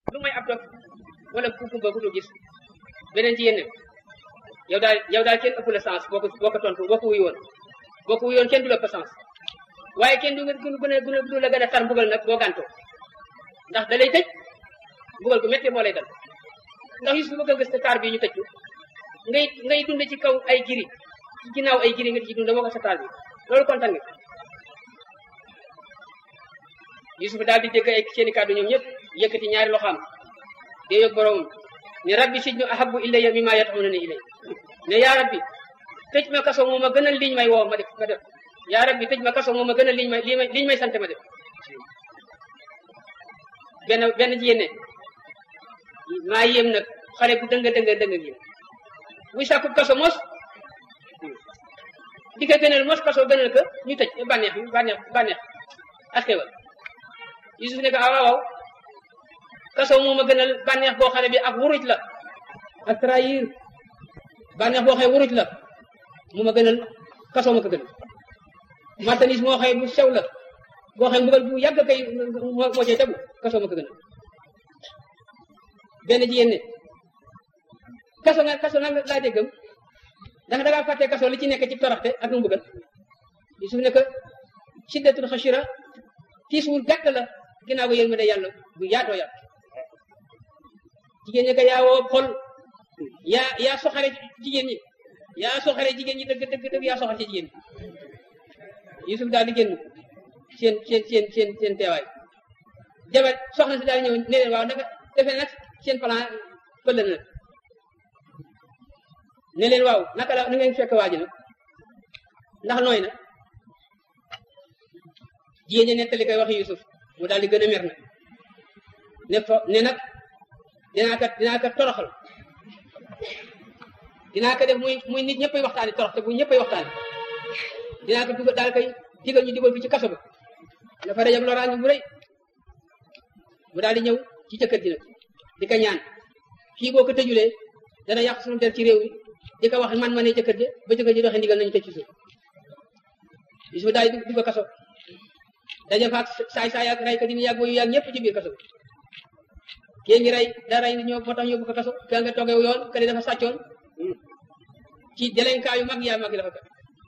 lu may ab dof wala ku kumba ku du gis beneen ci yéen yow daal yow daal kenn ëpp la sens boo ko boo ko tontu boo ko wuy woon boo ko wuy woon kenn du la ëpp sens waaye kenn du nga gën a gën du la gën a tar mbugal nag boo gàntoo ndax da lay tëj mbugal gu métti moo lay dal ndax Yusuf bëgg a gës te taar bi ñu tëj ko ngay ngay dund ci kaw ay giri ci ginnaaw ay giri nga di ci dund moo ko sa taar bi loolu kontaan nga Yusuf daal di dégg ay seeni kàddu ñoom ñëpp yëkkati ñaari loxaam dee yóg boroomam ne rabbi sijnu ahabbu ilayya mimma yad'unani ilay ne yaa rabbi tëj ma kaso moo ma gënal liñ may woo ma def ma def yaa rabbi tëj ma kaso moo ma gënal liñ may liñ may sant ma def benn benn jigéen ne maa yéem nag xale bu dënga dënga dënga gi buy sàkku kaso mos di ko gënal mos kaso gënal ko ñu tëj bànneex bànneex bànneex ak xewal Yusuf ne ko ah waaw kaso moo ma gënal bànneex boo xam ne bi ak wuruj la ak trahir bànneex boo xëy wuruj la mu ma gënal kaso ma ko gënal martanis moo xëy bu sew la boo xëy mbugal bu yàgg kay moo moo cay tegu kaso ma ko gënal benn jigéen ne kaso nga kaso nag laa déggam ndax da ngaa fàtte kaso li ci nekk ci toroxte ak nu mbugal Yusuf ne que siddatul xashira tiis wu gàtt la ginnaaw ko yéen ma de yàlla bu yaatoo yaat jigéen ñi ko yaa woo xol yaa yaa soxare jigéen ñi yaa soxare jigéen ñi dëgg dëgg dëgg yaa soxare ci jigéen ñi Yusuf daal di génn seen seen seen seen seen teewaay jabar soxna si daal ñëw ne leen waaw naka defe nag seen plan pël na nag ne leen waaw naka la na ngeen fekk waa ji nag ndax nooy na jigéen ñi nettali koy wax Yusuf mu daal di gën a mer nag ne fo ne nag dinaa ko dinaa ko toroxal dinaa ko def muy muy nit ñëppay waxtaani torox te bu ñëppay waxtaani dinaa ko dugal daal koy digal ñu digal fi ci kaso ba dafa rajab loraange bu rëy mu daal di ñëw ci jëkkër ji nag di ko ñaan kii boo ko tëjulee dana yàq suñu der ci réew mi di ko wax man ma ne jëkkër ji ba jëkkër ji doxee ndigal nañu tëj ci suuf Yusuf daal di dugg kaso daje faak saay saay ak rey ka dina yàgg yu yàgg ñëpp ci biir kaso kii ngi rey da rey ñoo moo tax yóbbu ko kaso ka nga toogee yoon kële dafa sàccoon ci délinquant yu mag yaa mag yi dafa ko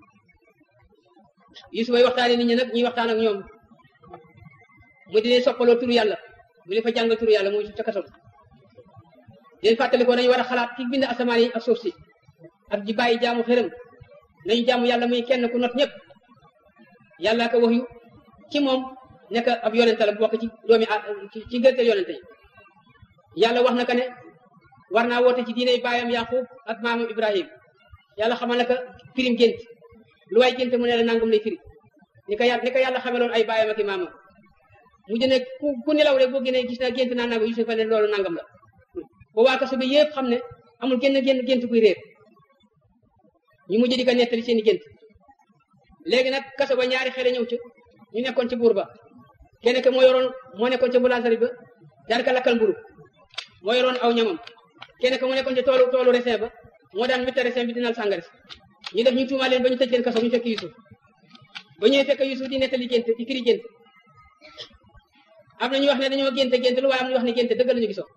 Yusuf ay waxtaane nit ñi nag ñuy waxtaan ak ñoom mu dine soppaloo turu yàlla mu ne fa jàngal turu yàlla muy ca kaso leen fàttali ko nañu war a xalaat ki bind asamaan yi ak suuf si ak ji bàyyi jaamu xërëm nañu jaamu yàlla muy kenn ku not ñëpp yàlla ko wax yu ci moom nekk ab yonente la bokk ci doomi ci gërteel yonente yi yàlla wax na ka ne war naa woote ci diine baayam yaqub ak maamam ibrahim yàlla xamal na ka firim gént lu waay gént mu ne la nangam lay firi ni ko yàlla ni ko yàlla xameloon ay baayam ak i maamam mujj ne ku ku nelaw rek boo génnee gis naa gént naa nangam Yusufa ne loolu nangam la ba waa kaso bi yëpp xam ne amul génn génn gént kuy réer ñu mujj di ko nettali seen i gént léegi nag kaso ba ñaari xele ñëw ci ñu nekkoon ci buur ba kenn ke moo yoroon moo nekkoon ca boulangerie ba daan ka lakkal mburu moo yoroon aw ñamam kenn ke mu nekkoon ci toolu toolu raisin ba moo daan witta raisin bi dinal sàngara si ñu def ñu tuumaa leen ba ñu tëj leen kaso ñu fekk Yusuf ba ñëwee fekk Yusuf di nettali gént di firi gént am na ñu wax ne dañoo gént gént lu waaye am ñu wax ne gént dëgg la ñu gisoo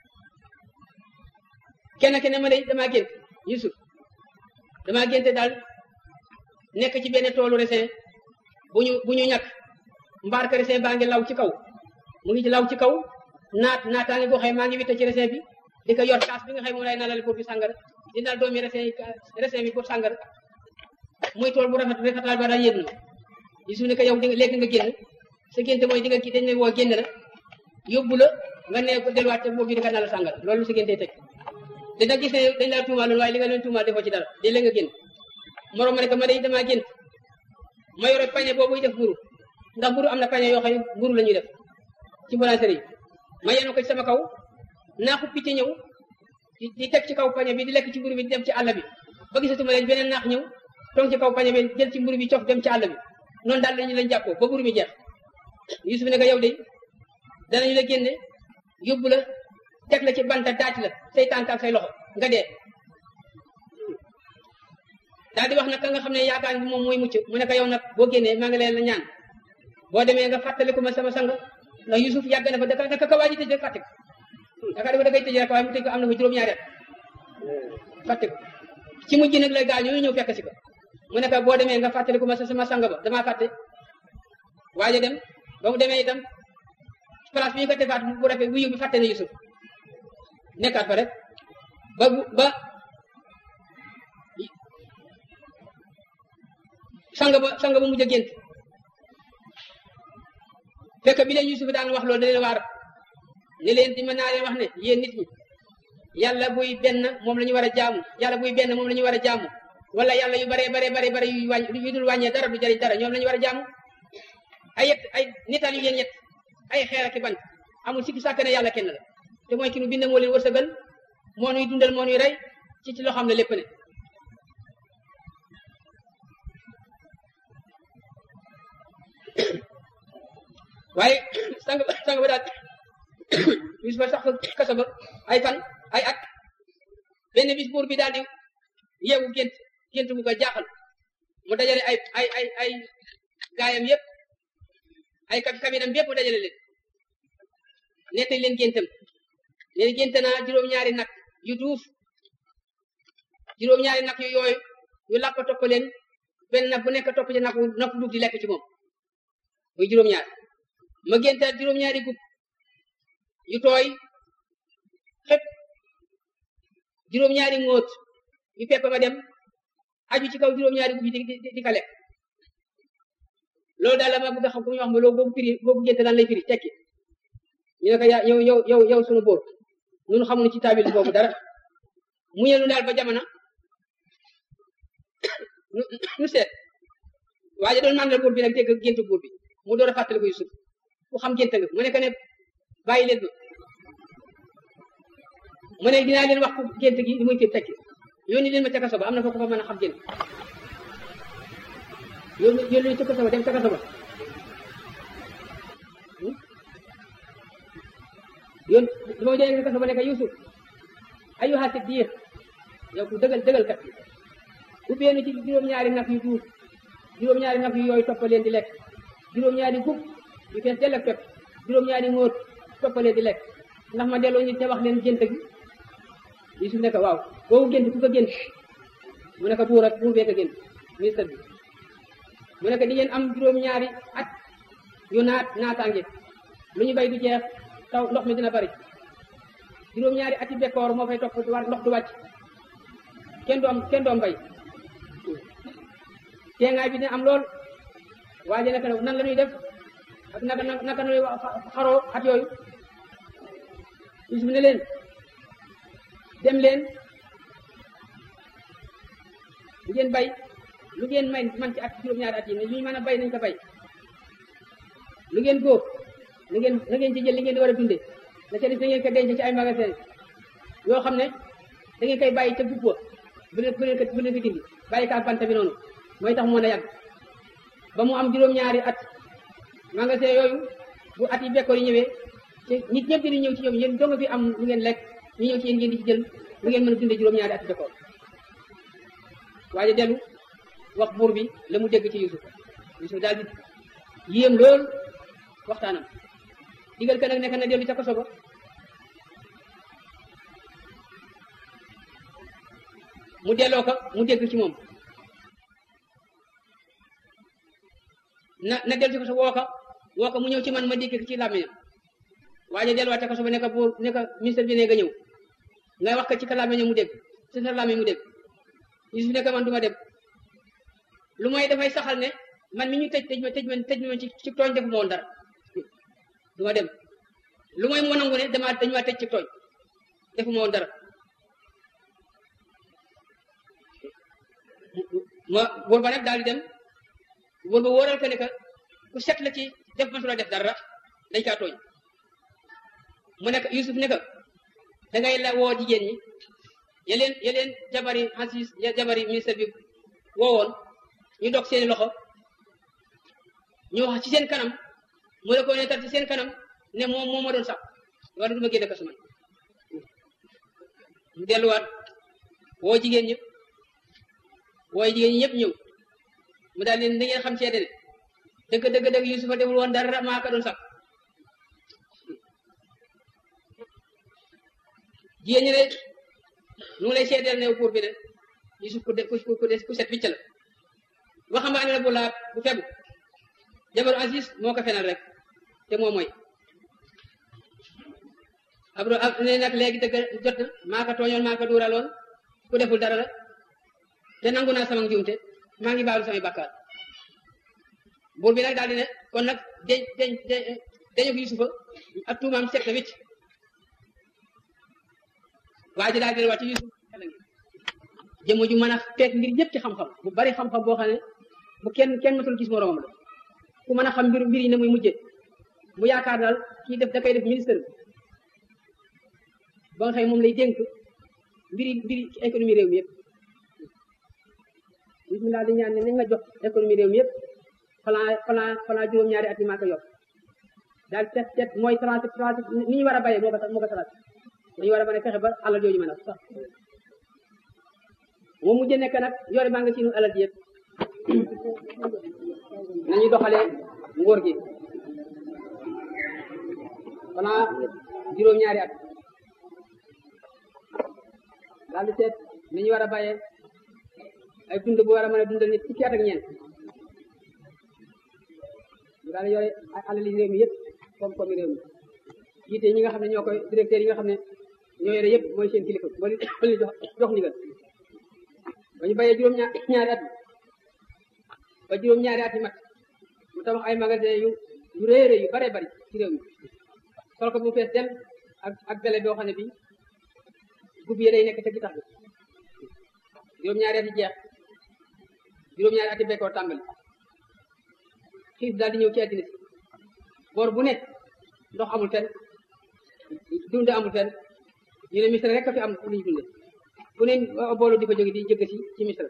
kenn ke ne ma de damaa gént Yusuf damaa gént daal nekk ci benn toolu raisin bu ñu bu ñu ñàkk mbaar ka raisin baa ngi law ci kaw mu ngi ci law ci kaw naat naataange boo xëy maa ngi witte ci raisin bi di ko yor kaas bi nga xëy moom lay nalal pour bi sàngara di nal doomi raisin raisin bi pour sàngara muy tool bu rafet rafetal ba daa yéeg na Yusuf ne ko yow di nga léegi nga génn sa gént mooy di nga kii dañ ne woo génn la yóbbu la nga ne ko delluwaat te boobu di ko nalal sàngara loolu sa géntee teg dina gis ne dañ laa tuumaal waaye li nga leen tuumaal defoo ci dara di la nga génn moroom ma ne ko ma day damaa gént ma yore pañe boobu def mburu ndax mburu am na pañe yoo xam ne mburu la ñuy def ci boulangerie yi ma yenu ko ci sama kaw naaxu picc ñëw di di teg ci kaw pañe bi di lekk ci mburu bi di dem ci àll bi ba gisatuma leen beneen naax ñëw toog ci kaw pañe bi jël ci mburu bi cof dem ci àll bi noonu daal lañu lañ jàppoo ba mburu mi jeex Yusuf ne ko yow de danañu la génne yóbbu la teg la ci banta daaj la say tànk ak say loxo nga dee daal di wax nag ka nga xam ne yaakaar bi moom mooy mucc mu ne ko yow nag boo génnee maa ngi leen la ñaan boo demee nga fàttaliku ma sama sang ndax Yusuf yàgg na fa daka daka ka waaji tëj rek fàtte ko yaakaar dafa da koy tëj rek waaye mu tëj ko am na fa juróom-ñaari at fàtte ko ci mujj nag la gaa ñooñu ñëw fekk si ko mu ne ko boo demee nga fàttali ko ma sa sama sang ba damaa fàtte waaye dem ba mu demee itam place bi ñu ko defaat bu rafet bu yóbbu fàtte na Yusuf nekkaat fa rek ba ba sang ba sang ba mujj a gént fekk bi leen Yusuf daan wax loolu da leen waar ne leen di mën naa leen wax ne yéen nit ñi yàlla buy benn moom la ñu war a jaamu yàlla buy benn moom la ñu war a jaamu wala yàlla yu bare bare bare bare yu wàññ yu dul wàññee dara du jëriñ dara ñoom la ñu war a jaamu ay yet ay nital yu leen yet ay xeer ak bant amul sikki sàkk ne yàlla kenn la te mooy ki nu bind moo leen wërsëgal moo nuy dundal moo nuy rey ci ci loo xam ne lépp ne waaye sang sang ba daal bis ba sax kaso ba ay fan ay at benn bis buur bi daal di yeewu gént gént bu ko jaaxal mu dajale ay ay ay ay gaayam yëpp ay kab kabinam yëpp mu dajale leen nettali leen géntam leen gént naa juróom-ñaari nag yu duuf juróom-ñaari nag yu yooyu yu làpp topp leen benn nag bu nekk topp ci nag nag duuf di lekk ci moom muy juróom-ñaar ma géntaat juróom-ñaari gub yu tooy xëpp juróom-ñaari ngóot yu pepp ma dem aju ci kaw juróom-ñaari gub yi di di di ka lekk loolu daal la ma bëgg a xam ku ñu wax ma loolu boobu firi boobu gént lan lay firi tekki ñu ne ko yaa yow yow yow yow sunu bóor ñun xamuñu ci taabil boobu dara mu ñëw daal ba jamono nu seet waaye doon mandal buur bi nag dégg gént buur bi mu door a fàttali ko Yusuf ku xam gént nga mu ne ko ne bàyyi leen ma mu ne dinaa leen wax ku gént gi li muy fi tekki yónni leen ma ca kaso ba am na foofu fa mën a xam gént yónni yónni ca kaso ba dem ca kaso ba yoon dama jëlee kaso ba ne ko Yusuf ayyuha siddiq yow ku dëgal dëgal kat ubbee na ci juróom-ñaari nag yu duuf juróom-ñaari nag yu yooyu toppaleen di lekk juróom-ñaari gub yu fees dell ak pepp juróom-ñaari ngóot toppaleen di lekk ndax ma delloo ñu te wax leen gént gi Yusuf ne ko waaw boobu gént ku ko gént mu ne ko buur ak buur bee ko gént ministre bi mu ne ko di ngeen am juróom-ñaari at yu naat naataange lu ñu bay du jeex taw ndox mi dina bari juróom-ñaari ati bekkoor moo fay topp ndox du wàcc kenn doom kenn doom bay teengaay bi dina am lool waaye naka nan la ñuy def ak naka naka nuy xaroo at yooyu Yusuf ne leen dem leen lu ngeen bay lu ngeen may man ci at juróom-ñaari at yi ne lu ñu mën a bay nañ ko bay lu ngeen góob na ngeen na ngeen ci jël li ngeen di war a dundee la ca des da ngeen ko denc ci ay magasin yoo xam ne da ngeen koy bàyyi ca gubba bu leen bu leen ko bu leen ko dindi bàyyi ka bant bi noonu mooy tax mën a yàgg ba mu am juróom-ñaari at magasin yooyu bu at yi bekkoor yi ñëwee te nit ñëpp di ñëw ci ñoom yéen doo nga fi am lu ngeen lekk ñu ñëw ci yéen ngeen di ci jël lu ngeen mën a dundee juróom-ñaari at bekkoor waaye dellu wax buur bi la mu dégg ci Yusuf Yusuf daal di yéem lool waxtaanam digal ka nag nekk na dellu ca kaso ba mu delloo ko mu dégg ci moom na na dellu ci kaso woo ko woo ko mu ñëw ci man ma dégg ci làmmiñam waaye delluwaat ca kaso ba ne ko buur ne ko ministre bi ne nga ñëw nga wax ko ci ka làmmiñam mu dégg ci sa làmmiñ mu dégg Yusuf ne ko man du ma dem lu mooy dafay saxal ne man mi ñu tëj tëj ma tëj ma tëj ma ci ci tooñ defu ma woon dara du ma dem lu mooy moo nangu ne dama dañu ma tëj ci tooñ defu ma woon dara ma buur ba nag daal di dem buur ba wóoral ko ne que ku set la ci def ma su la def dara dañ kaa tooñ mu nekk Yusuf ne que da ngay la woo jigéen ñi yeleen yeleen jabari Aziz jabari ministre bi woowoon ñu dog seeni loxo ñu wax ci seen kanam mu la ko ne tar ci seen kanam ne moom moo ma doon sax war du ma génne kaso man mu delluwaat woo jigéen ñëpp wooy jigéen ñi ñëpp ñëw mu daal leen da ngeen xam seede ne dëgg dëgg dëgg Yusufa deful woon dara maa ko doon sax jigéen ñi ne nu ngi lay seedeel ne buur bi ne Yusuf ku de ku ku set wicc la waxambaane la bu laa bu fegu jabaru Aziz moo ko fenal rek te moo mooy ab ne nag léegi dëgg jot na maa ko tooñoon maa ko duuraloon ku deful dara la te nangu naa sama njuumte maa ngi baalu samay bàkkaar buur bi nag daal di ne kon nag deñ deñ dañu ko Yusufa ak tuumaam set na wicc waa ji daal di wàcc Yusuf xel ngi jëmm ju mën a fekk ngir ñëpp ci xam-xam bu bari xam-xam boo xam ne bu kenn kenn matul gis moroomam la ku mën a xam mbir mbir yi ne muy mujje mu yaakaar daal kii def da koy def ministre ba nga xëy moom lay dénk mbiri mbiri économie réew mi yëpp bismillah di ñaan ne nañ nga jox économie réew mi yëpp plan plan plan juróom-ñaari at yi maa ko yokk daal set set mooy trente trente ni ñu war a bayee moo ko moo ko trente dañu war a mën a fexe ba alal jooju mën a sax moom mujj nekk nag yore maa nga ci nu alal ji yëpp nañu doxalee ngóor gi plan juróom-ñaari at daal di seet ni ñu war a bayee ay dund bu war a mën a dundal nit fukki at ak ñeent ñu daal di yore ay alali réew mi yëpp koom-koomi réew mi jiite ñi nga xam ne ñoo koy directeur yi nga xam ne ñoo yore yëpp mooy seen kilifa ba li li jox jox ndigal ba ñu bayee juróom-ñaari at ba juróom-ñaari at yi mat mu tabax ay magasin yu yu rëy rëy yu bare bari ci réew mi sol ko bu fees del ak ak bele boo xam ne bii gub yi day nekk ca gitax bi juróom-ñaari at yi jeex juróom-ñaari at yi bekkoor tàmbali xiif daal di ñëw ci àddina si boor bu ne ndox amul fenn dunde amul fenn ñu ne misra rek a fi am lu ñu dunde bu ne boolu di fa jóge di jëgg si ci misra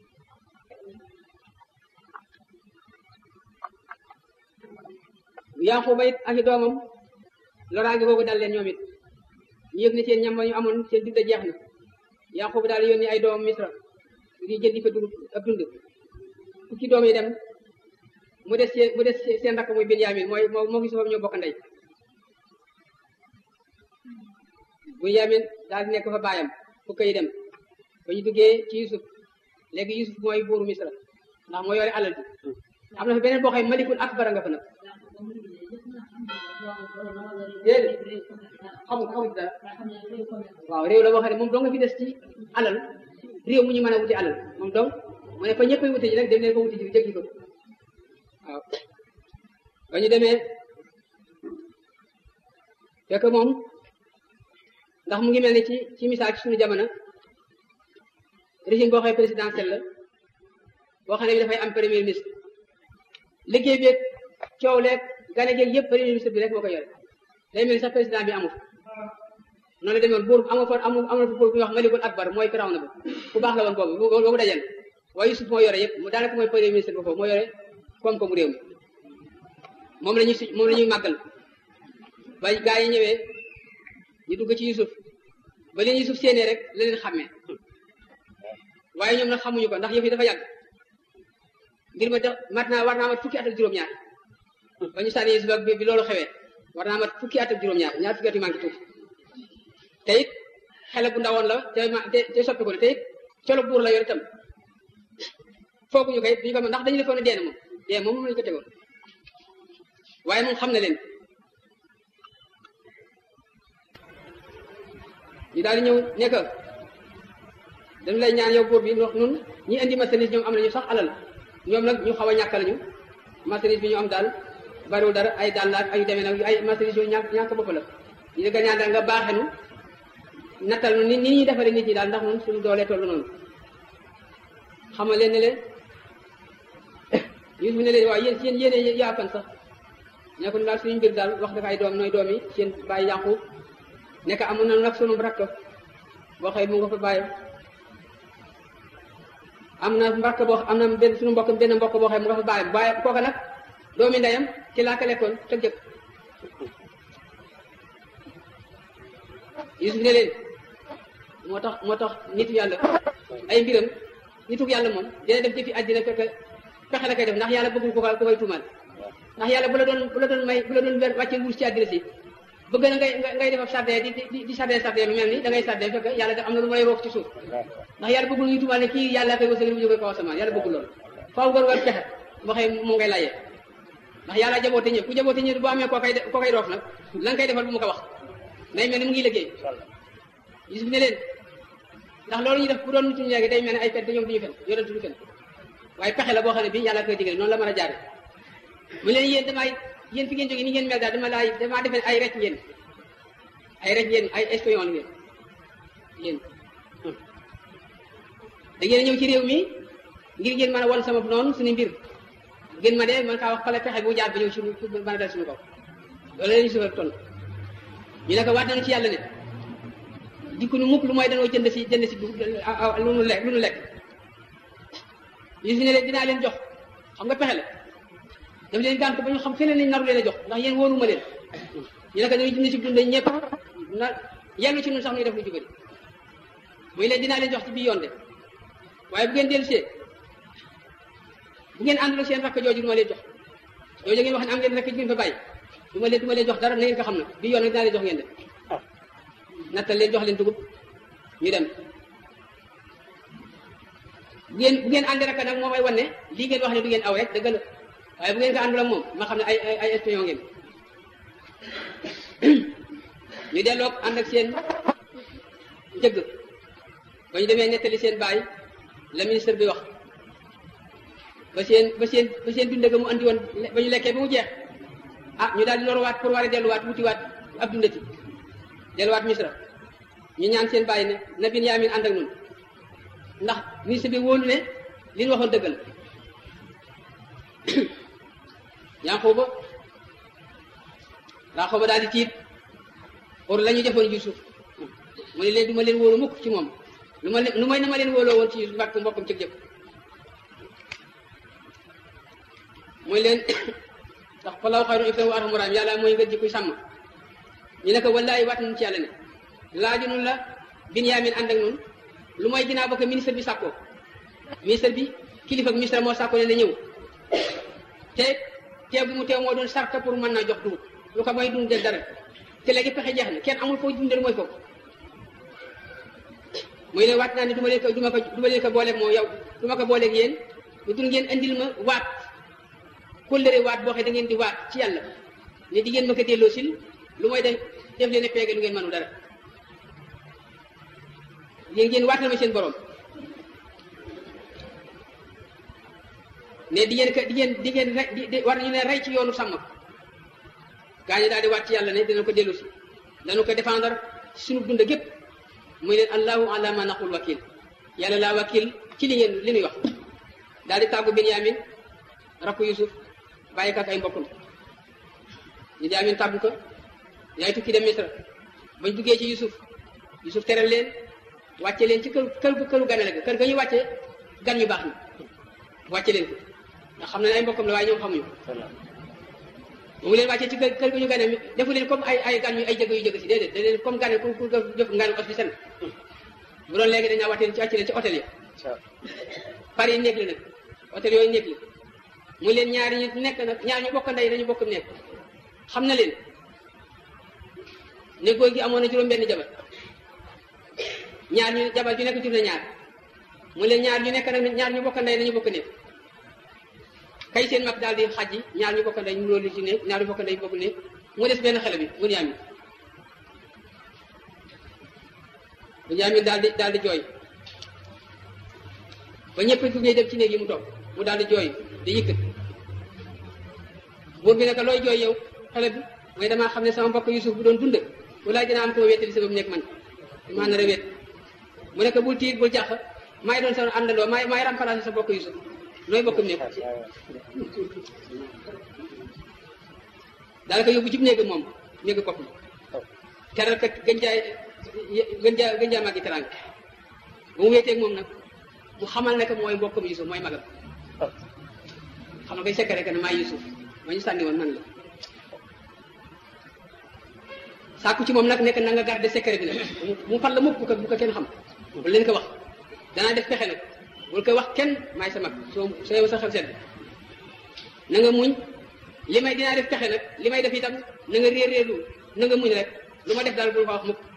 Yankuba it ak i doomam loraange boobu dal leen ñoom it ñu yëg ne seen ñam ñu amoon seen dund jeex na Yankuba daal yónni ay doomam misra di jëndi fa dugub ab dund fukki doom yi dem mu des seen mu des seen rakk muy Binyamin mooy moo moo gis foofu ñoo bokk ndey Binyamin daal di nekk fa baayam fukk yi dem ba ñu duggee ci Yusuf léegi Yusuf mooy buuru Misra ndax moo yore alal bi am na fa beneen boo xam malikul akbar nga fa nag déedéet xamul xamul dara waaw réew la boo xam ne moom dong nga fi des ci alal réew mu ñu mën a wuti alal moom dong mu ne fa ñëpp a wuti ji rek dem leen ko wuti ji jéggi ko waaw ba ñu demee fekk moom ndax mu ngi mel ni ci ci misaal ci suñu jamono régime boo xam ne présidentiel la boo xam ne bi dafay am premier ministre liggéey bi coow leeg gane geeg yëpp premier ministre bi rek moo ko yore day mel ni sax président bi amu noonu la demoon buur amoo fa amu amoon fa buur bu ñuy wax malikul akbar mooy firaw na ba ku baax la woon boobu boobu dajal waaye Yusuf moo yore yëpp mu daanaka mooy premier ministre ba foofu moo yore koom-koomu réew mi moom la ñuy su moom la ñuy màggal ba gaa yi ñëwee ñu dugg ci Yusuf ba leen Yusuf séenee rek la leen xàmmee waaye ñoom nag xamuñu ko ndax yëf yi dafa yàgg ngir ma def mat naa war naa mat fukki at ak juróom-ñaar ba ñu sànni Yusuf bi loolu xewee war naa mat fukki at ak juróom-ñaar ñaar fukki at yu manqué tuuti te it xele bu ndawoon la te ma te te soppi ko ne te it colo buur la yor itam fooguñu koy duñu ko ndax dañu defoon ne dee na moom dee moom moom lañu ko tegoon waaye moom xam na leen ñu daal di ñëw nekk dañu lay ñaan yow buur bi wax nun ñi indi marchandise ñoom am nañu sax alal ñoom nag ñu xaw a ñàkk lañu marchandise bi ñu am daal bariwul dara ay daal laak ay demee nag ay marchandise yooyu ñàkk ñàkk bopp la ñu ne ñaan daal nga baaxenu nattal nu ni ni ñuy defaree nit ñi daal ndax nun suñu doolee tollu noonu xamal leen ne leen Yusuf ne leen waaw yéen seen yéene yaafan sax ne ko daal suñu mbir daal wax dafa ay doom nooy doom yi seen bàyyi Yaqub nekk amoon na nag sunu rakk boo xëy mu nga fa bàyyi am na mbokk boo am na benn suñu mbokk benn mbokk boo xëy mu nga fa bàyyi bàyyi kooka nag doomi ndeyam ci laa ko lekkoon te jëkk Yusuf ne leen moo tax moo tax nitu yàlla ay mbiram nitu yàlla moom dina def jëfi àddina fekk fexe la koy def ndax yàlla bëggul ko ko koy tuumal ndax yàlla bu la doon bu la doon may bu la doon wàcce nguur ci àddina si bëgg na ngay ngay def ab sardé di di di sardé sardé lu mel ni da ngay sardé fekk yàlla da am na lu may roof ci suuf ndax yàlla bëggul ñu tubaab ne kii yàlla koy wërsëgal mu jógee kaw asamaan yàlla bëggul loolu faaw nga war pexe boo xëy mu ngay layee ndax yàlla jaboote ñëpp ku jaboote ñëpp boo amee koo koy koo koy roof nag la nga koy defal bu mu ko wax day mel ni mu ngi liggéey Yusuf ne leen ndax loolu ñu def bu doon nitu léegi day mel ne ay fen te ñoom duñu fen yonent du fen waaye pexe la boo xam ne bii yàlla koy digal noonu la mën a jaare mu leen yéen damay yéen fi ngeen jógee ni ngeen mel daal dama laay damaa defe ay rek ngeen ay rek ngeen ay espion la ngeen yéen da ngeen a ñëw ci réew mi ngir ngeen mën a won sama noonu suñu mbir ngeen ma dee man kaa wax fale pexe bu jaar ba ñëw suñu pour mën a dal suñu kaw loolu la ñu sufa toll ñu ne ko waat nañu ci yàlla ne dikku nu mukk lu mooy danoo jënd si jënd si lu nu lekk lu nu lekk Yusuf ne leen dinaa leen jox xam nga pexe la daf leen gànt ba ñu xam feneen lañ naru leen a jox ndax yéen wóoruma leen ñu ne ko dañuy jënd si dund ñëpp na yellu ci ñun sax ñuy def lu jubari muy leen dinaa leen jox ci bii yoon de waaye bu ngeen dellu see bu ngeen àndul seen rakk jooju du ma leen jox jooju ngeen wax ne am ngeen rakk ji ngeen fa bàyyi du ma leen du ma leen jox dara na ngeen ko xam na bii yoon nag dinaa leen jox ngeen de nattal leen jox leen dugub ñu dem bu ngeen bu ngeen àndi rakk nag moom ay wan ne lii ngeen wax ne du ngeen aw rek dëgg la waaye bu ngeen ko àndul ak moom ma xam ne ay ay ay espion ngeen ñu delloog ànd ak seen njëgg ba ñu demee nettali seen baay la ministre bi wax ba seen ba seen ba seen dund ga mu andi woon ba ñu lekkee ba mu jeex ah ñu daal di lorowaat pour war a delluwaat wutiwaat ab dundati delluwaat misra ñu ñaan seen baay ne na Binyaamin ànd ak ñun ndax ministre bi wóolu ne li ñu waxoon dëgg la Yanqooba Yanqooba daal di tiit or la ñu defoon Yuusuf mu ne leen du ma leen wóolu mukk ci moom lu ma lu may na ma leen wóoloo woon ci Yuusuf mbàkk mbokkam ci jëpp mooy leen ndax fa law xayru iftan wa arhamu raahim yàlla mooy nga jikkuy sàmm ñu ne ko wallaay waat nañu ci yàlla ne laaju nun la Binyaamin ànd ak nun lu mooy ginnaaw ba ko ministre bi sàkkoo ministre bi kilifa ak ministre moo sàkkoo ne na ñëw te teew bi mu teew moo doon sarta pour mën naa jox dugub lu ko mooy dundal dara te léegi pexe jeex na kenn amul foo dundal mooy foofu muy ne waat naa ne du ma leen ko du ma ko du ma leen ko booleeg moo yow du ma ko booleeg yéen lu dul ngeen andil ma waat kóllëre waat boo xam da ngeen di waat ci yàlla ne di ngeen ma ko delloo sil lu mooy def def leen peege lu ngeen mënu dara yéen ngeen waatal ma seen borom ne di ngeen ko di ngeen di ngeen rey di war nañu ne rey ci yoonu sàmm gaa ñi daal di waat ci yàlla ne dina ko dellu si danu ko défendre suñu dund gépp muy leen allahu ala ma naqul wakil yàlla laa wakil ci li ngeen li ñuy wax daal di tàggu Binyamin rakku Yusuf bàyyi ko ak ay mbokkam Binyamin tàggu ko yaay tukki dem Misra bañ duggee ci Yusuf Yusuf teral leen wàcce leen ci kër kër këru ganale ga kër ga ñuy wàcce gan ñu baax ni wàcce leen ko ndax xam na ne ay mbokkam la waaye ñoom xamuñu mu leen wàccee ci kër kër ga ñu gane defu leen comme ay ay gan yu ay jëgg yu jëgg si déedéet da leen comme gane ku ku jëf ngan os bi sen bu doon léegi dañaa wàcce leen ci wàcce leen ci hôtel yi par yi néeg la nag hôtel yooyu néeg la mu leen ñaari ñu nekk nag ñaar ñu bokk ndey dañu bokk nekk xam na leen ne góor gi amoon na juróom benn jabar ñaar ñu jabar ju nekk jur na ñaar mu leen ñaar ñu nekk nag ñaar ñu bokk ndey dañu bokk nekk kay seen mag daal di xajji ñaar ñu bokk ndey ñu loolu ci nekk ñaar ñu bokk ndey bokk nekk mu des benn xale bi mu ñaami mu ñaami daal di daal di jooy ba ñëpp duggee dem ci néeg yi mu toog mu daal di jooy di yëkkat buur bi ne ko looy jooy yow xale bi mooy damaa xam ne sama mbokk Yusuf bu doon dund walaay dina am ko ma wettali sabab nekk man maa nar a wet mu ne ko bul tiit bul jàq maay doon sa àndandoo maay maay remplacé sa mbokk Yusuf nooy bokkam nekk daal ko yóbbu ci néegam moom néegu bopp teral ko gën jaay gën jaa gën jaa màggi teranga ba mu wéeteeg moom nag mu xamal ne que mooy mbokkam Yusuf mooy magam xam nga koy sekkare que ne maay Yusuf ma ñu sànni woon man la sàkku ci moom nag nekk na nga garder secret bi nag mu fal la mukk bu ko bu ko kenn xam bu leen ko wax danaa def pexe nag bul ko wax kenn maay sa mag soo soo sa xel sedd na nga muñ li may dinaa def pexe nag li may def itam na nga réer réerlu na nga muñ rek lu ma def daal bul ko wax mukk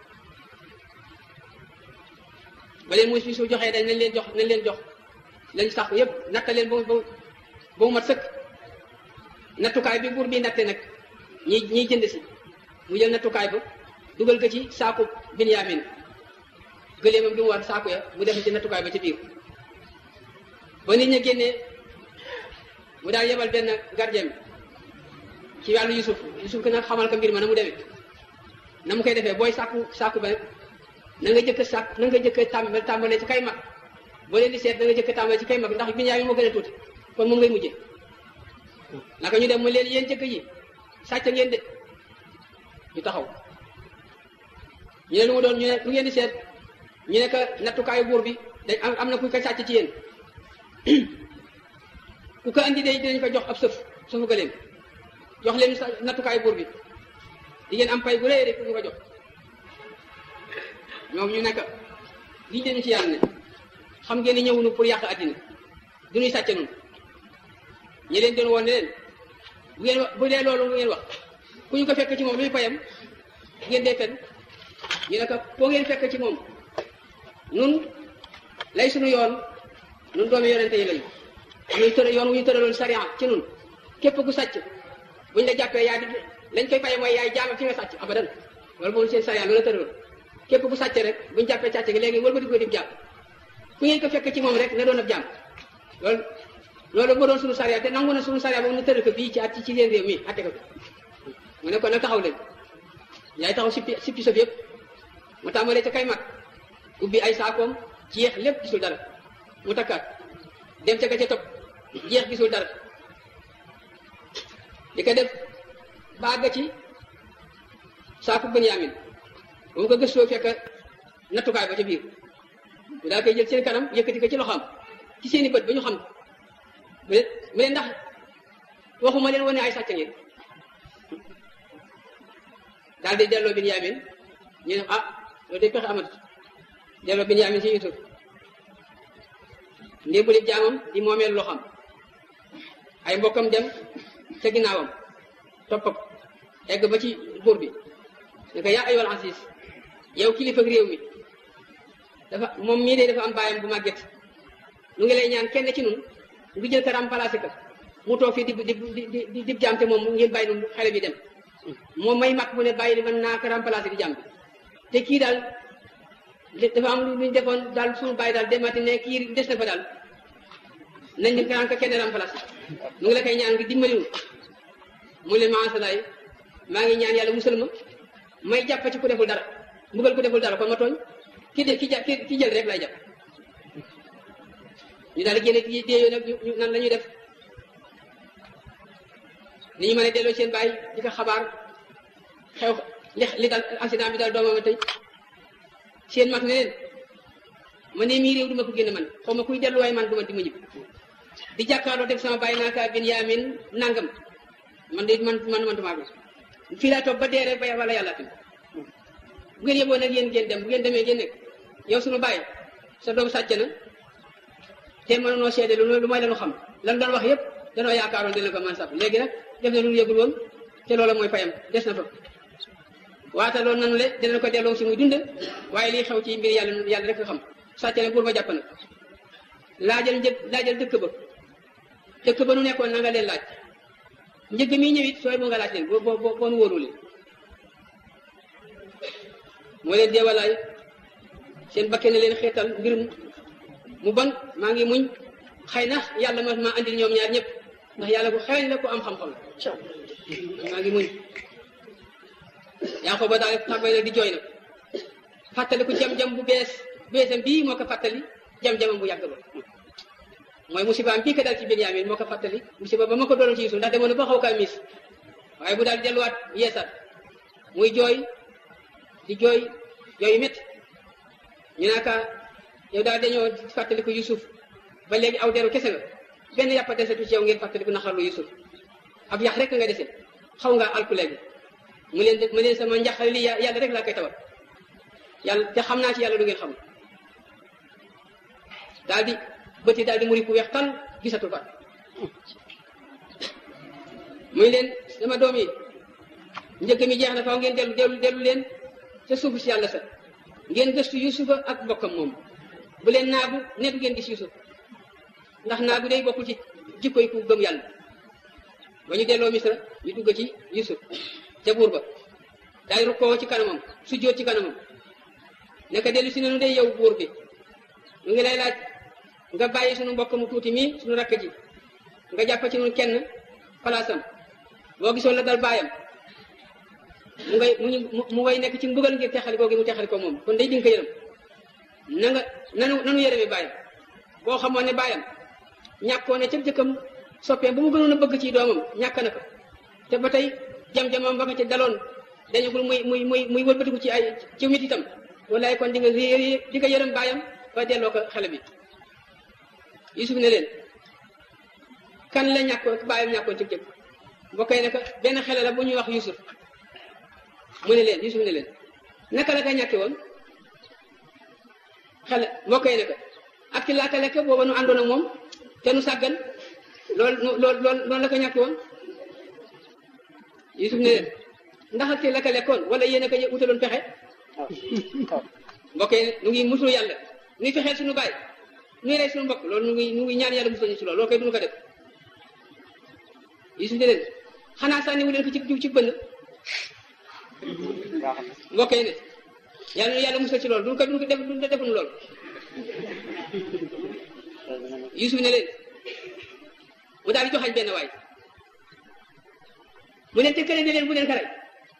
ba leen muus bi su joxee dañ nañ leen jox nañ leen jox lañ sàkku yëpp natta leen ba ba ba mu mat sëkk nattukaay bi buur bi natte nag ñi ñiy jënd si mu jël nattukaay ba dugal ko ci saaku Binyaamin gëleemam bi mu war saaku ya mu def ci nattukaay ba ci biir ba nit ña génnee mu daal yebal benn gardien ci wàllu Yusuf Yusuf nag xamal ko mbir ma na mu demee na mu koy defee booy sàkku sàkku ba na nga jëkk sàkk na nga jëkk tàmbale tàmbalee ci kay mag boo leen di seet na nga jëkk tàmbalee ci kay mag ndax Binyaamin moo gën a tuuti kon moom ngay mujjee naka ñu dem mu leen yéen jëkk yi sàcc ngeen de ñu taxaw ñu ne lu mu doon ñu ne lu ngeen di seet ñu ne que nattukaayu buur bi dañ am am na ku ko sàcc ci yéen ku ko andi de dinañ ko jox ab sëf sëfu gëléem jox leen sa nattukaayu buur bi di ngeen am pay bu rëy rek ñu ko jox ñoom ñu nekk lii dañu ci yàlla ne xam ngeen ni ñëwunu pour yàq àddina du ñuy sàcc noonu ñi leen doon woon ne leen bu ngeen bu dee loolu ngeen wax ku ñu ko fekk ci moom luy payam ngeen dee fen ñu ne ko foo ngeen fekk ci moom nun lay suñu yoon nun doomi yonente yi lañu ñuy tëra yoon wu ñu tëraloon sariya ci nun képp ku sàcc buñ la jàppee yaa di lañ koy paye mooy yaay jaam ci nga sàcc abadan loolu moom seen sariya loolu la tëraloon képp ku sàcc rek buñ jàppee sàcc gi léegi wëlbati ko dib jàpp ku ngeen ko fekk ci moom rek na doon ab jaam loolu loolu moo doon suñu sariya te nangu na suñu sariya boobu nu tëral ko bii ci at ci seen réew mi atte ko mu ne ko nag taxaw leen yaay taxaw sippi sippi sof yëpp mu tàmbalee ca kay mag ubbi ay saakoom jeex lépp gisul dara mu takkaat dem ca ka ca topp jeex gisul dara di ko def bàgg ci saaku Benyamin ba mu ko gëstoo fekk nattukaay ba ca biir mu daal koy jël seen kanam yëkkati ko ci loxoom ci seeni bët ba ñu xam mu ne mu ne ndax waxuma leen wane ay sàcc ngeen daal di delloo Benyamin ñu ne ah loolu de pexe amatut delloo Benyamin ci Yusuf ndémbali jaamam di moomeel loxam ay mbokkam dem ca ginnaawam topp ko egg ba ci buur bi ne ko yaa ayyuhal aziz yow kilifa réew mi dafa moom mii de dafa am baayam bu màgget nu ngi lay ñaan kenn ci nun ngi jël ko remplacé ko mu toog fii di di di di jaam te moom ngeen bàyyi nun xale bi dem moom may mag mu ne bàyyi di mën naa ko remplacé di jaam bi te kii daal dafa am lu ñu defoon daal suñu bàyyi daal demati ne kii des na fa daal nañ di ko kenn remplacé nu ngi la koy ñaan ngi dimbali nu mu leen maa salaay maa ngi ñaan yàlla musal ma may jàpp ci ku deful dara mbugal ku deful dara kon ma tooñ ki de ki ja ki jël rek lay jàpp ñu daal di génne ki déeyoo nag ñu nan la ñuy def ni ñu mën a delloo seen bàyyi di ko xabaar xew li li dal accident bi daal doomam tey seen mag ne leen man ne mii réew du ma ko génn man xaw ma kuy delluwaay man du ma di ma ñib di jàkkaarloo def sama bàyyi naa kaa Binyaamin nangam man de man man man damaa fii laa toog ba dee rek ba wala yàlla tamit bu ngeen yeboo nag yéen ngeen dem bu ngeen demee ngeen nekk yow suñu bàyyi sa doom sàcc na te mënunoo seede lu lu may lanu xam lan doon wax yëpp danoo yaakaaroon dina ko man sax léegi nag def na lu ñu yëgul woon te loola mooy fayam des na fa waata loolu nanu le dinañ ko delloo si muy dund waaye lii xew ci mbir yàlla yàlla rek nga xam sàcc na buur ba jàpp na laajal njëg laajal dëkk ba dëkk ba nu nekkoon na nga leen laaj njëgg mi ñëwit sooy mu nga laaj leen boo boo boo nu wóoru leen moo leen deewalaay seen bakke na leen xeetal mbir mu bon maa ngi muñ xëy na yàlla ma maa andil ñoom ñaar ñëpp ndax yàlla bu xereñ la ko am xam-xam la maa ngi muñ yaa ko ba daal tàmbali nag di jooy nag fàttali ko jam-jam bu bees beesam bii moo ko fàttali jam-jamam bu yàgg ba mooy musibaam bii ko dal ci Binyaamin moo ko fàttali musiba ba ma ko doon ci Yuusuf ndax demoon na ba xaw kaa miis waaye bu daal delluwaat yeesat muy jooy di jooy jooy métti ñu naa ka yow daal dañoo fàttali ko Yuusuf ba léegi aw deru kese la benn yàppa desetu ci yow ngeen fàttali ko naxarlu Yuusuf ab yax rek nga dese xaw nga alku léegi mu leen mu leen sama njaxare li yàlla rek laa koy tawal yàlla te xam naa ci yàlla du ngeen xam daal di bëti daal di muri ku weex tal gisatu fa muy leen sama doom yi njëkk mi jeex na faw ngeen dellu dellu dellu leen ca suufu si yàlla sa ngeen gëstu yusufa ak bokkam moom bu leen naagu ne du ngeen gis yusuf ndax naagu day bokkul ci jikkoy ku gëm yàlla ba ñu delloo misra ñu dugg ci yusuf ca buur ba daay rukkoo ci kanamam sujjóot ci kanamam naka dellu si nanu day yow buur bi ñu ngi lay laaj nga bàyyi sunu mbokk mu tuuti mii sunu rakk ji nga jàpp ci ñun kenn palaasam boo gisoon la dal baayam mu ngay mu mu ngay nekk ci mbugal ngir texali googi mu texali ko moom kon day dinga ko yërëm na nga nanu nanu yërëme baayam boo xamoon ne baayam ñàkkoo ne ca jëkkam soppeem bu mu gënoon a bëgg ci doomam ñàkk na ko te ba tey jam-jamam ba nga ci daloon dañagul muy muy muy muy wëlbatiku ci ay ci mit itam wallaay kon di nga réer di nga yërëm baayam ba delloo ko xale bi Yusuf ne leen kan la ñàkkoon baayam ñàkkoon ci jëkk mbokk yi ne ko benn xale la bu ñuy wax Yusuf mu ne leen Yusuf ne leen naka la ka ñàkke woon xale mbokk yi ne ko ak ci laaka lekk booba nu àndoon ak moom te nu sàggan lool lool lool loolu la ko ñàkke woon Yusuf ne leen ndax ak ci la ka lekkoon wala yéen a ko wutaloon pexe mbokk yi nu ngi musul yàlla nuy fexeel suñu baay nuy rey suñu mbokk loolu nu ngi nu ngi ñaan yàlla musul ñu si loolu loolu koy duñu ko def Yusuf ne leen xanaa sànni wu leen ko ci ci bënn mbokk yi ne yàlla yàlla musal ci loolu duñ ko duñ ko def duñ ko defuñu loolu Yusuf ne leen mu daal di joxañ benn waay mu ne te kële ne leen bu leen karay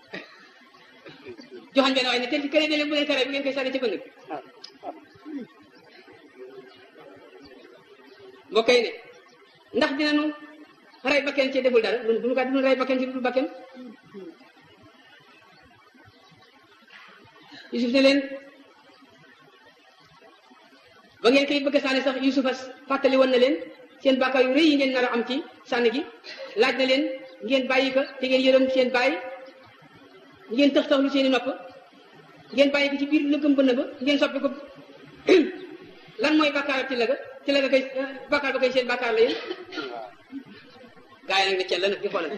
joxañ benn waay ne te kële ne leen bu leen karay bu ngeen koy sànni ci bënn mbokk yi ne ndax dinañu rey bakken ci deful dara duñu ko duñu rey bakken ci dul bakken Yusuf ne leen ba ngeen koy bëgg a sànni sax Yusufa fàttali woon na leen seen bàkkaar yu rëy yi ngeen nar a am ci sànni gi laaj na leen ngeen bàyyi ko te ngeen yërëm seen bàyyi ngeen tëx taxlu seen i nopp ngeen bàyyi ko ci biir lëggëm bënn ba ngeen soppi ko lan mooy bàkkaar ci la ga ci la ga koy bàkkaar ba koy seen bàkkaar la yéen gaa yi nag ne cel la nag di xoolante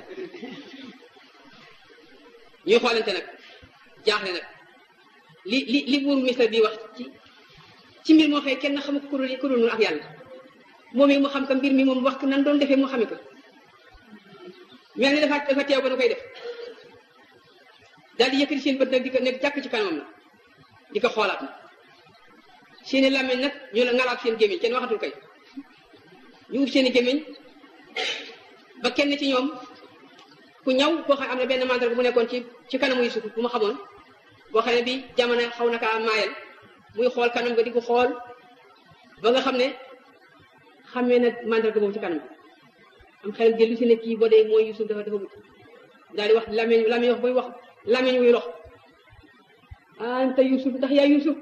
ñuy xoolante nag jaaxle nag li li li buur misra bi wax ci ci mbir moo xëy kenn xamu ko ku dul ku dul ak yàlla moom it mu xam ko mbir mi moom wax ko nan doon defee mu xame ko mel ni dafa dafa teew ba nu koy def daal di yëkkati seen bët nag di ko nekk jàkk ci kanamam na di ko xoolaat na seeni làmmiñ nag ñu la ngalaat seen gémmiñ kenn waxatul kay ñu ub seeni gémmiñ ba kenn ci ñoom ku ñaw koo xam am na benn mandarga bu nekkoon ci ci kanamu Yusuf bu ma xamoon boo xam ne bi jamono xaw na kaa maayal muy xool kanam nga di ko xool ba nga xam ne xamee na mandarga boobu ci kanam am xelam dellu si ne kii boo dee mooy Yusuf dafa dafa wut daal di wax làmmiñ làmmiñ wax buy wax làmmiñ wuy rox anta Yusuf ndax yaa Yusuf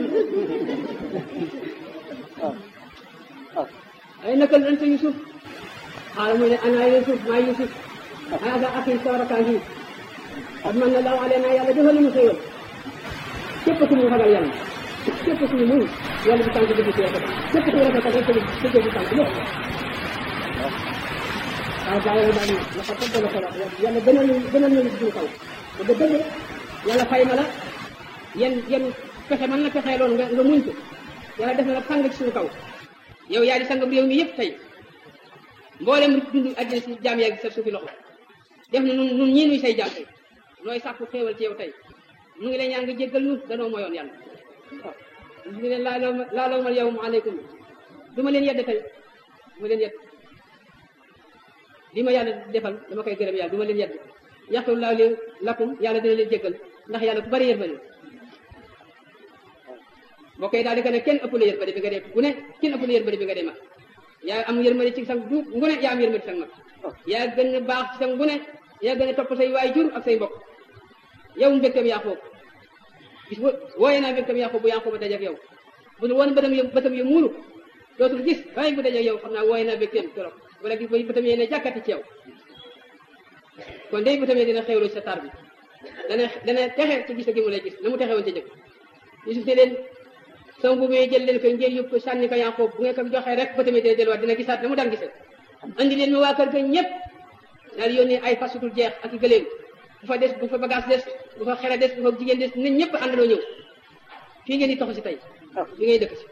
ay naka la anta Yusuf xaaral mu ne ana Yusuf maa Yusuf hada axi sawrakaa ngi qad manna Allahu alaynaa yàlla defal nañu xéewal képp ku mu ragal yàlla képp ku mu muñ yàlla bu tànk dëgg ci rafet képp ku rafetal rek dëgg bu tànk lépp waaw gaa yi daal la ko tëgg la ko wax yàlla gënal ñu gënal ñu suñu kaw te ba dëgg yàlla fay na la yan yan pexe mën na pexee loon nga nga muñ ko yàlla def na la fang ci suñu kaw yow yaa di sangam réew mi yëpp tey mboolem dund àddina si jaam yaa ngi sa suufi loxo def na nun nun ñii nuy say jaam tey nooy sàkku xéewal ci yow tey mu ngi lay ñaan nga jéggal ñu danoo moyoon yàlla waaw ñu leen laaloo laaloo mal yow aleykum du ma leen yedd tey du ma leen yedd li ma yàlla defal dama koy gërëm yàlla du ma leen yedd yaxtu laaw leen lakum yàlla dina leen jéggal ndax yàlla ku bari yërmande boo koy daal di ko ne kenn ëpp la yërmande bi nga dee bu ne kenn ëpp la yërmande bi nga dee mag yaa am yërmande ci sang du ngune yaa am yërmande ci sang mag yaa gën a baax ci sang ngune yaa gën a topp say waay jur ak say mbokk yow mbégteem Yaaqoob gis nga wooye naa mbégteem Yaaqoob bu Yaaqoob ba dajeeg yow bu dul woon bëtam yu bëtam yu muuru dootul gis waaye bu dajeeg yow xam naa wooye naa mbégteem trop wala gis ba bëtam yee ne jàkkati ci yow kon day bëtam yee dina xewloo ci sa tar bi dana dana texe ci gis gi mu lay gis na mu texe woon ci jëkk Yusuf ne leen sama bu may jël leen ko ngeen yóbbu ko sànni ko Yaaqoob bu ngeen ko joxee rek bëtam yee dina delluwaat dina gisaat na mu daan gisee andi leen ma waa kër ga ñëpp daal yónnee ay fasutul jeex ak i gëléem bu fa des bu fa bagage des bu fa xere des bu fa jigéen des nit ñëpp àndandoo ñëw fii ngeen di toxu si tey fi ngay dëkk si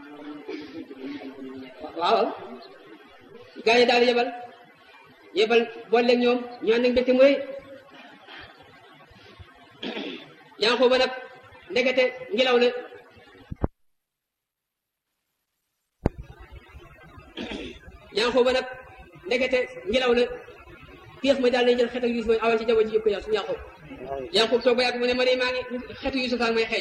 waaw gaa yi daal yebal yebal boole ñoom ñu ànd ak mbégte mu rëy yaa ngi ko ba nag ndekete ngelaw la yaa ngi ko ba nag ndekete ngelaw la pièce mooy daal lay jël xetu Yuusuf mooy awal ci jaww ji yëpp ko yaa su Yaaqub Yaaqub toog ba yàgg mu ne ma de maa ngi xetu Yuusuf ak may xeeñ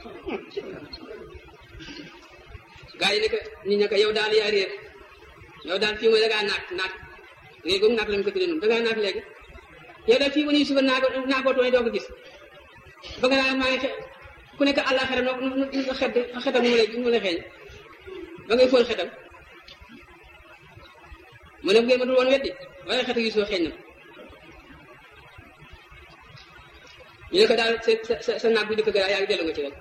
gaa yi ne ko nit ñi ko yow daal yaa réer yow daal fii mooy da ngaa naat naat réer googu naat lañ ko tuddee noonu da ngaa naat léegi yow daal fii mu ne Yuusuf naa ko naa ko tooy doo ko gis ba nga naa maa ngi xe ku nekk àllaaxira noo nu xet xetam nu mu lay mu lay xeeñ ba ngay fóon xetam mu ne bu ngeen ma dul woon weddi waaye xetu Yuusuf xeeñ na ñu ne ko daal sa sa sa naag bu njëkk ga yaa ngi dellu nga ci rek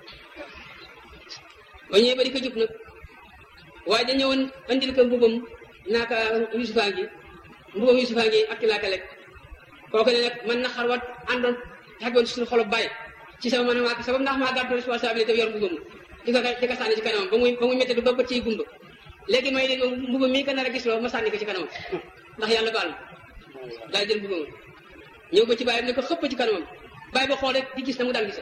ba ñëwee ba di ko jub nag waaye da ñëwoon andil ko mbubam naaka Yuusufa ngi mbubam Yuusufa ngi ak laaka lekk kooku ne nag man na xarwat àndoon xegoon ci suñu xolob bàyyi ci sama man maa sabab ndax maa gàddu responsabilité yor mbubam di ko di ko sànni ci kanamam ba muy ba muy métti ba bët ciy gumba léegi may leen mbubam mii ko nar a gis loo ma sànni ko ci kanamam ndax yàlla baal ma daal jël mbubam ñëw ba ci bàyyam ne ko xëpp ci kanamam bàyyi ba xool rek di gis na mu daan gisa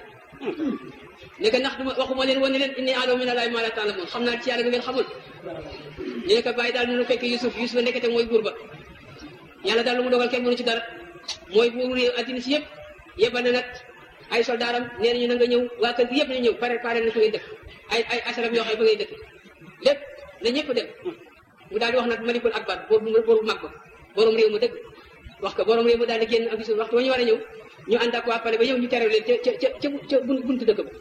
ne ko ndax duma waxuma leen woon ne leen inni a'lamu min Allahi ma la ta'lamun xam naa ci yàlla nga ngeen xamul ñu ne ko bàyyi daal nu fekk Yusuf Yusuf nekkete mooy buur ba yàlla daal lu mu dogal kenn mënu ci dara mooy buur réew addina si yëpp yebal na nag ay soldaaram nee nañu na nga ñëw waa kër gi yëpp nañu ñëw pare pare na fa ngay dëkk ay ay asaraf yoo xam ba ngay dëkk lépp na ñëpp dem mu daal di wax nag malikul akbar boobu boobu mag ba borom réew ma dëgg wax ko borom réew ma daal di génn ak Yusuf waxtu wa ñu war a ñëw ñu ànd ak waa pale ba ñëw ñu terew leen ca ca ca ca buntu dëkk ba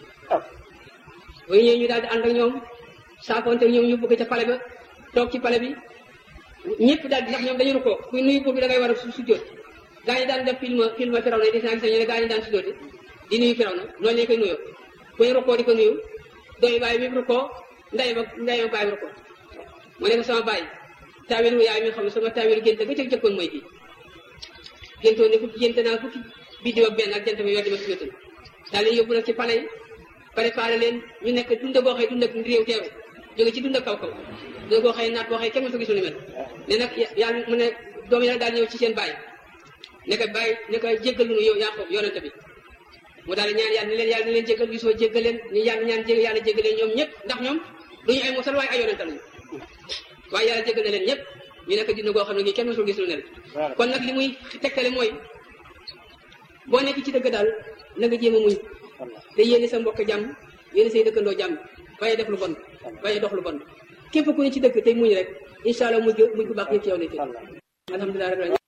ba ñëwee ñu daal di ànd ak ñoom saakoonte ñoom ñu bëgg ca pale ba toog ci pale bi ñëpp daal di ndax ñoom dañu rukkoo kuy nuyu buur bi da ngay war a su sujjóot gaa ñi daan def film film firaw na di naa gis ñu ne gaa ñi daan sujjóote di nuyu firaw na loolu lañ koy nuyoo kuy rukkoo di ko nuyu dooy bàyyi mi rukkoo nday ba nday ma bàyyi rukkoo mu ne ko sama bàyyi taawilu yaay mi xam ne sama taawilu gént ga ca jëkkoon mooy bii géntoon ne fukki gént naa fukki biddiw ak benn ak jant bi yor di ma sujjóotal daal leen yóbbu nag ci pale yi préparé leen ñu nekk dund boo xëy dund ak réew teeru jóge ci dund ak kaw kaw dund boo xëy naat boo xëy kenn mësu gisul ni mel ne nag yàlla mu ne doom yi nag daal ñëw ci seen bàyyi ne ko bàyyi ne ko jéggal nu yow Yaaqoob yonente bi mu daal ñaan yàlla ni leen yàlla ni leen jéggal gisoo jéggal leen ni yàlla ñaan jég yàlla jéggal leen ñoom ñëpp ndax ñoom duñu ay mosal waaye ay yonente lañu waaye yàlla jéggal na leen ñëpp ñu nekk dund boo xam ne kenn mësul gis lu ne kon nag li muy tegtale mooy boo nekk ci dëgg daal na nga jéem a muñ te yéene sa mbokk jàmm yéene say dëkkandoo jàmm baye def lu bon baye dox lu bon képp ku ne ci dëkk tey muñ reg incha allah muñ muñ bu baax yëpp ci yow lay tey alhamdulilah rabbil